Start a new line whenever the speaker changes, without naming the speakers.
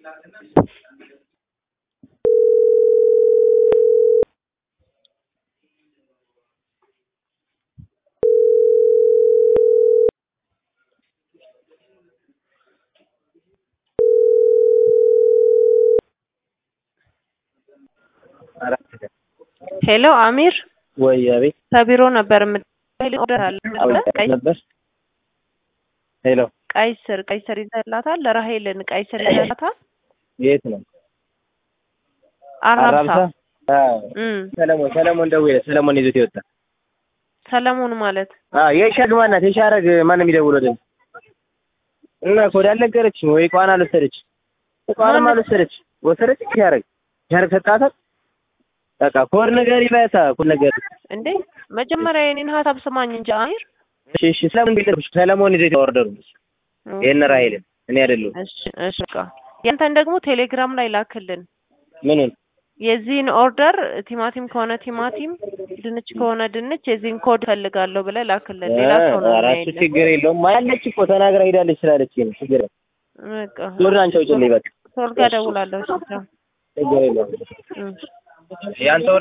ሄሎ አሚር
ወይ አቤት
ከቢሮ ነበር የምትደውል ቀይ
ነበር ሄሎ
ቀይ ስር ቀይ ስር ይዘላታል ለራሄልን ቀይ ስር ይዘላታል
የት ነው
አራብሳ
አዎ
እም
ሰለሞን ሰለሞን ደውዬ ሰለሞን ይዞት ይወጣ
ሰለሞን ማለት
አዎ የሻግ ማናት የሻረግ ማን የሚደውለው እና ኮድ አልነገረችኝ ወይ ቋን አልወሰደች ቋንም አልወሰደች ወሰደች ሻረግ ሻረግ ሰጣታል በቃ ኮድ ነገር ይበታ ኮድ ነገር
እንዴ መጀመሪያ የኔን ሀሳብ ስማኝ እንጂ አሚር
እሺ እሺ ስለምን ቢልሽ ሰለሞን ይዞት ኦርደሩ ይሄን ራይልን እኔ አይደለሁም
እሺ እሺ በቃ ያንተን ደግሞ ቴሌግራም ላይ ላክልን
ምኑን
የዚህን ኦርደር ቲማቲም ከሆነ ቲማቲም ድንች ከሆነ ድንች የዚህን ኮድ ፈልጋለሁ ብለህ ላክልን ሌላ ሰው ነው
ራሱ
የሚያይልን
ችግር የለውም አለች እኮ ተናግራ ሄዳለች ስላለች ነው ችግር የለም
በቃ
ዞር አንቺ አውጪልኝ በቃ
ሶል ጋር ደውላለሁ እሺ
ችግር የለውም
እም
ያንተ